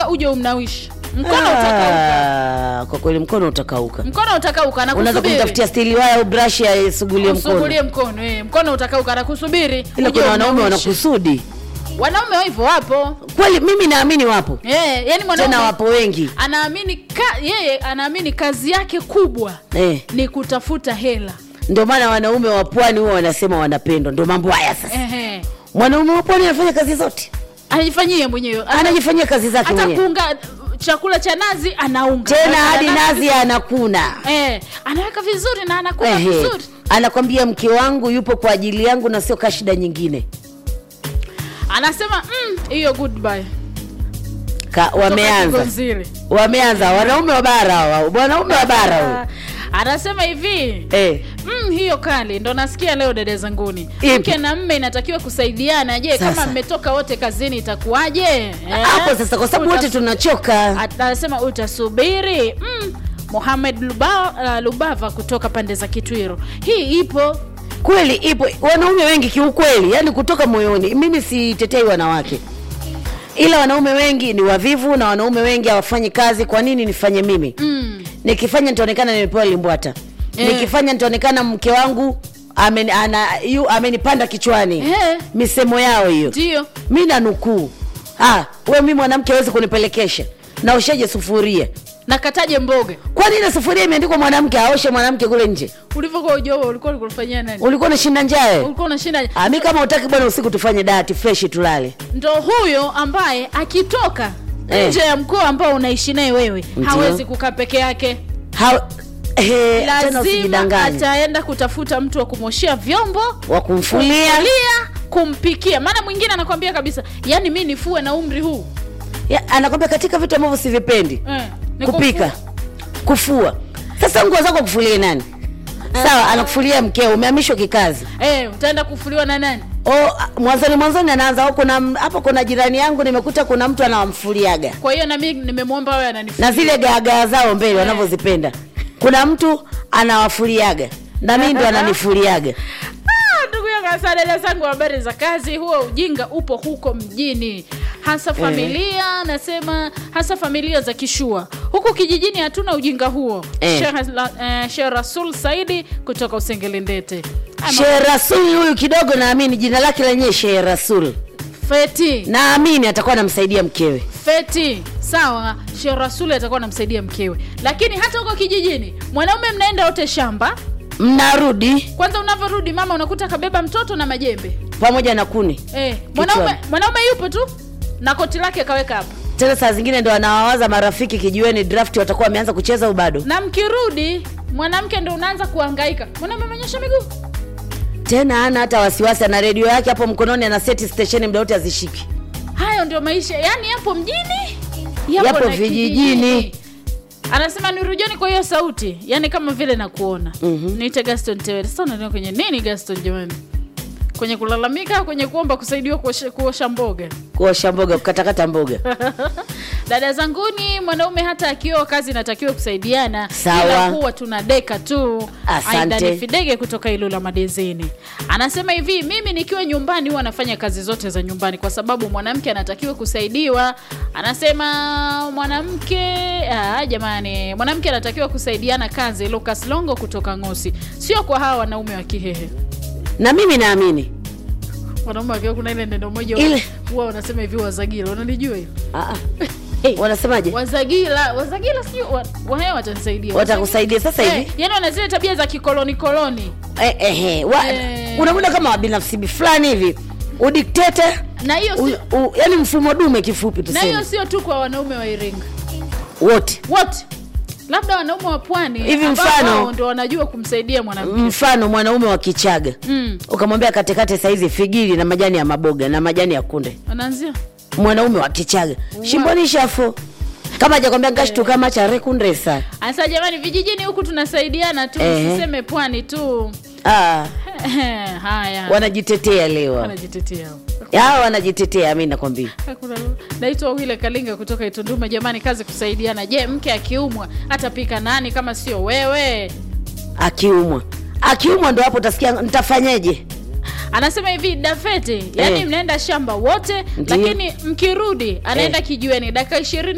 uje umnawishi mkono utakauka Ah, kwa kweli mkono utakauka mkono utakauka unaweza anakusubiri kumtafutia stili waya au brashi aisugulie mkono usugulie mkono eh, mkono utakauka anakusubiri ila uje kuna wanaume umnawishe. wanakusudi wanaume hivyo wapo kweli mimi naamini wapo eh, yani mwanaume tena wapo wengi anaamini ka, yeye anaamini kazi yake kubwa eh. ni kutafuta hela ndio maana wanaume wa pwani huwa wanasema wanapendwa ndio mambo haya sasa Ehe. mwanaume wa pwani anafanya kazi zote anajifanyie mwenyewe Ana- anajifanyia kazi zake hata mwenyewe kuunga chakula cha nazi anaunga tena Anaweka hadi nazi nazi anakuna eh, anaweka vizuri na anakula Ehe. vizuri anakwambia mke wangu yupo kwa ajili yangu na sio kaa shida nyingine anasema "Mm, hiyo goodbye Ka, Kutoka wameanza Kigonzile. wameanza wanaume wa bara hawa wanaume wa bara huyu anasema hivi eh. Mm, hiyo kali ndo nasikia leo dada zanguni Ipi? mke na mme inatakiwa kusaidiana je kama Sasa. mmetoka wote kazini itakuwaje Eh? hapo sasa kwa sababu wote Utas- tunachoka anasema utasubiri mm. Mohamed Luba, uh, Lubava kutoka pande za Kitwiro. Hii ipo kweli ipo wanaume wengi kiukweli yani kutoka moyoni mimi sitetei wanawake ila wanaume wengi ni wavivu na wanaume wengi hawafanyi kazi kwa nini nifanye mimi mm. nikifanya nitaonekana nimepewa limbwata Eh. nikifanya nitaonekana mke wangu amen, ana, yu, amenipanda kichwani Eh. misemo yao hiyo ndio mi nanukuu ah, we mi mwanamke awezi kunipelekesha naosheje sufuria nakataje mboga kwani ile sufuria imeandikwa mwanamke aoshe mwanamke kule nje ulivyokuwa ujoa ulikuwa ulikufanyia nani ulikuwa unashinda njae ulikuwa unashinda Ah, mi kama utaki bwana usiku tufanye dati freshi tulale ndo huyo ambaye akitoka Eh. nje ya mkoa ambao unaishi naye wewe Ndio. hawezi kukaa peke yake ha, he, tena lazima usijidanganye ataenda kutafuta mtu wa kumwoshea vyombo wa kumfulia kumfulia, kumpikia maana mwingine anakwambia kabisa yani mi nifue na umri huu Ya, anakwambia katika vitu ambavyo sivipendi eh, ni kupika kufu- kufua sasa nguo zako kufulie nani sawa anakufulia mkeo umehamishwa kikazi eh, utaenda kufuliwa na nani o a- mwanzoni mwanzoni anaanza "Oh, kuna m- hapo kuna jirani yangu nimekuta kuna mtu anawamfuliaga kwa hiyo nami nimemwomba wewe ananifulia na zile gaagaa zao mbele wanavyozipenda kuna mtu anawafuliaga na mi ndo ananifuliaga Ah, ndugu yangu hasa dada zangu habari za kazi huo ujinga upo huko mjini hasa familia nasema hasa familia za kishua huku kijijini hatuna ujinga huo Eh. Sheikh la- eh, Sheikh rasul saidi kutoka usengelindete Ama- Shehe Rasul huyu kidogo naamini jina lake lenyewe Shehe Rasul, feti naamini atakuwa anamsaidia mkewe. feti sawa Sheikh rasul atakuwa anamsaidia mkewe lakini hata huko kijijini mwanaume mnaenda wote shamba Mnarudi kwanza unavyorudi mama unakuta kabeba mtoto na majembe pamoja na kuni eh, mwanaume mwanaume yupo tu na koti lake kaweka hapa tena, saa zingine ndo anawawaza marafiki kijiweni, draft watakuwa wameanza kucheza au bado? na mkirudi mwanamke ndo unaanza kuhangaika mwanaume amenyosha miguu Tena ana hata wasiwasi, ana redio yake hapo mkononi, ana seti stesheni muda wote azishiki. hayo ndio maisha yani yapo mjini Yapo na vijijini. kijijini. anasema nirujoni kwa hiyo sauti yani kama vile nakuona mm-hmm. niite gaston tewele sasa unaelewa kwenye nini gaston jamani kwenye kulalamika kwenye kuomba kusaidiwa kuosha, kuosha mboga Kuosha mboga, kukatakata mboga. dada zanguni mwanaume hata akioa kazi inatakiwa kusaidiana Sawa. ila huwa tuna deka tu Asante. Aidani fidege kutoka ilula madezini anasema hivi mimi nikiwa nyumbani huwa nafanya kazi zote za nyumbani kwa sababu mwanamke anatakiwa kusaidiwa anasema mwanamke ah, jamani mwanamke anatakiwa kusaidiana kazi lucas longo kutoka ngosi sio kwa hawa wanaume wa kihehe Na mimi naamini wanaume wakiwa kuna ile neno moja Ile- huwa wanasema hivi wazagila unalijua hiyo Ah, ah. wanasemaje? wazagila wazagila sijui wa- wahewa watanisaidia Watakusaidia sasa hivi Eh, yani wana zile tabia za kikoloni koloni eh, eh, eh, wa, Eh. unakuta kama wabinafsi fulani hivi udikteta na hiyo u, si, u, yani mfumo dume kifupi na hiyo tuseme sio tu kwa wanaume wa iringa wote wote labda wanaume wa pwani Hivi ambao mfano- wao ndo wanajua kumsaidia mwanamke mfano mwanaume wa kichaga mm. ukamwambia katekate saizi figiri na majani ya maboga na majani ya kunde anaanzia mwanaume wa kichaga shimboni shafo kama hajakwambia ngashtu kama cha rekundresa anasema jamani vijijini huku tunasaidiana tu Eh. usiseme pwani tu ah, haya wanajitetea leo wanajitetea hawa wanajitetea mi nakwambia Hakuna lolote. naitwa wile kalinga kutoka itunduma jamani kazi kusaidiana je mke akiumwa atapika nani kama sio wewe akiumwa akiumwa ndo hapo utasikia ntafanyeje anasema hivi dafeti yani Eh. mnaenda shamba wote Ndiyo. lakini mkirudi anaenda kijiweni dakika ishirini